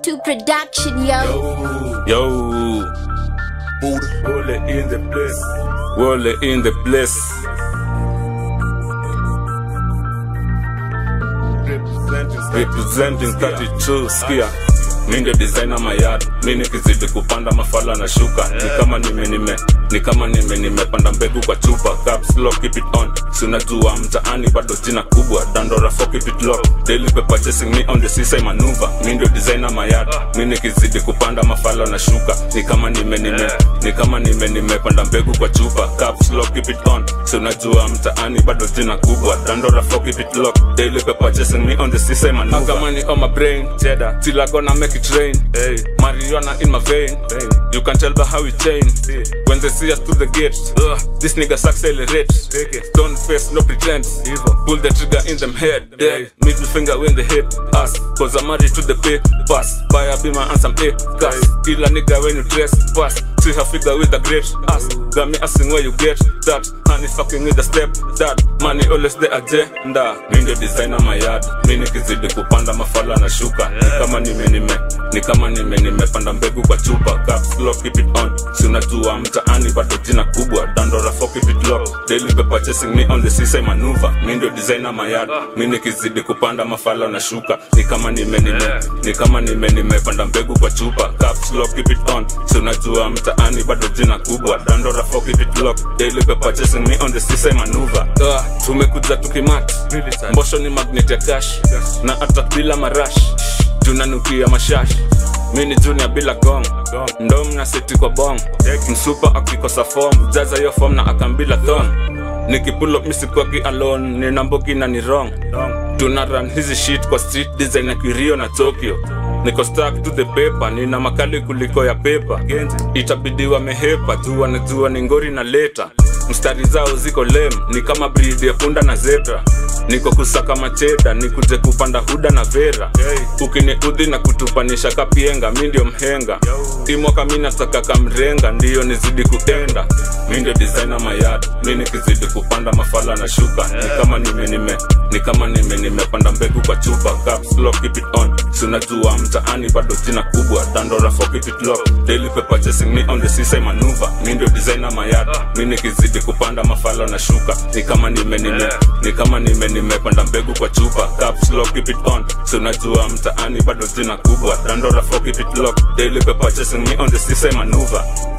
K2 production, yo. Yo, Wole in the place. Wole in the place. Representing 32 skia mi ndio designer mayad mi nikizidi kupanda mafala na shuka ni kama nime nime ni kama nime nimepanda mbegu kwa chupa caps lock keep it on si unajua mtaani bado jina kubwa dandora for keep it lock daily paper chasing me on the seaside maneuver mi ndio designer mayad mi nikizidi kupanda mafala na shuka ni kama nime nime ni kama nime nimepanda mbegu kwa chupa caps lock keep it on si unajua mtaani bado jina kubwa dandora for keep it lock daily paper chasing me on the seaside maneuver Got money on my brain cheddar till I gonna make it rain hey. marijuana in my vein hey. you can tell by how we change when they see us through the gates uh, this niggas accelerate don't face no pretense pull the trigger in them head yeah. middle finger when they hit us cause I'm married to the pay pass buy a beamer and some A gas kill a nigga when you dress fast see her figure with a great ass got me asking where you get that honey fucking with the step that money always the agenda mi ndio designer my yard mi nikizidi kupanda mafala na shuka ni kama nime nime ni kama nime nimepanda mbegu kwa chupa caps lock keep it on si unajua mtaani bado jina kubwa dandora for keep it lock daily paper chasing me on the seaside maneuver mi ndio designer my yard mi nikizidi kupanda mafala na shuka ni kama nime nime ni kama nime nimepanda mbegu kwa chupa caps lock keep it on si unajua mtaani bado jina kubwa dandora for keep it lock daily paper chasing me on the seaside maneuver uh, tumekuja tukimat mbosho ni magnet ya cash na hata bila marash tunanukia mashash mi ni junior bila gong ndo mna seti kwa bong msupa akikosa fom jaza hiyo fom na akambila thong nikipulo misikwaki alone nina mbogi na ni wrong tuna run hizi shit kwa street design ya kirio na tokyo niko stuck to the paper nina makali kuliko ya pepa itabidi wamehepa juu wanajua ni ngori na leta mstari zao ziko lem ni kama breed ya punda na zebra niko kusaka macheda nikuje kupanda huda na vera ukiniudhi na kutupanisha kapienga mi ndio mhenga imwaka mi nataka kamrenga ndiyo nizidi kuenda mi ndio designer mayad mi nikizidi kupanda mafala na shuka ni kama nime nime ni kama nime nimepanda mbegu kwa chupa caps lock keep it on si unajua mtaani bado jina kubwa dandora for keep it lock daily paper chasing me on the seaside maneuver mi ndio designer mayad mi nikizidi kupanda mafala na shuka ni kama nime nime ni kama nime nimepanda mbegu kwa chupa caps lock keep it on si unajua mtaani bado jina kubwa dandora for keep it lock daily paper chasing me on the seaside maneuver